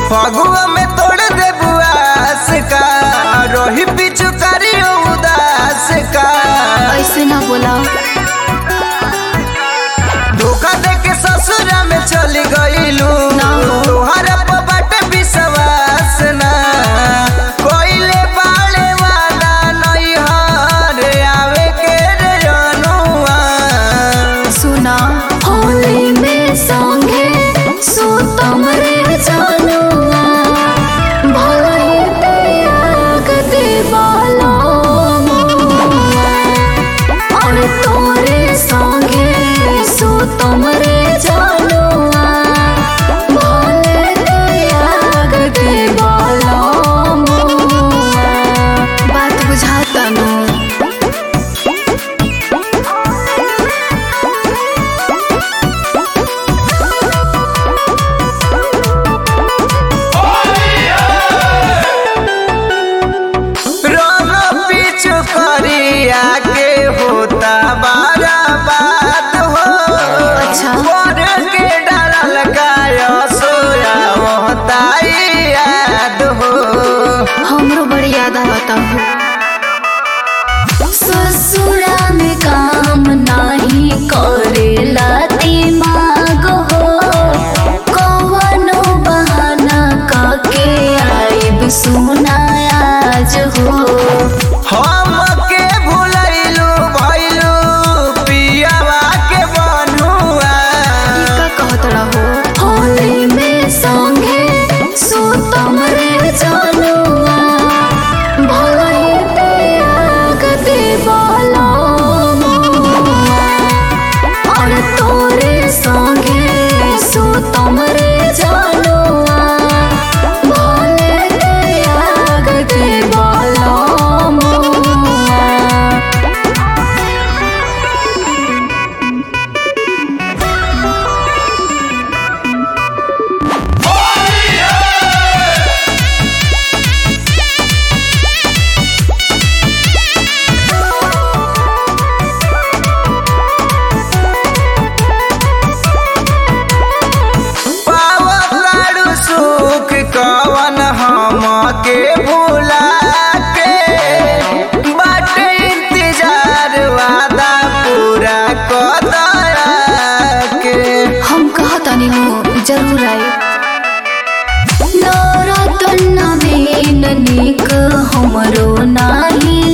फगुआ में तोड़ दे बुआस का रोही पिछु करियो उदास का ऐसे ना बोला धोखा दे के ससुरा में चली गईलू ना हो। तोहरा पर बाटे विश्वास ना कोइले बाले वाला नहीं हर आवे के रे जनुआ सुना होली में संगे सुतम रे जानुआ भलाई त्याग देवाला और तोरे संगे सुतम रे जानुआ भले त्याग देवाला बात बुझाता ना रंग पिछु करिया के होता बारा बात हो अच्छा। पर के डालल गाय सोया होता याद हो हमरो बड़ी याद आवता हो ससुरा में काम नाही करेला दिमाग हो कवनो बहाना काके आइब सुना आज हो हम के भुलैलू भैलू पियावा के बनुआ का कहत रहो होली में संगे सुतम रे जानुआ भलाई त्याग देवाला और तोरे संगे सुतम रे जानुआ भले त्याग देवाला पावताड़ू सुख कवन हम के भुला के बाटे इंतजार वादा पूरा कदया के हम कहतानी हो जरूर आए नवरतन नवीन निक हमरो नाही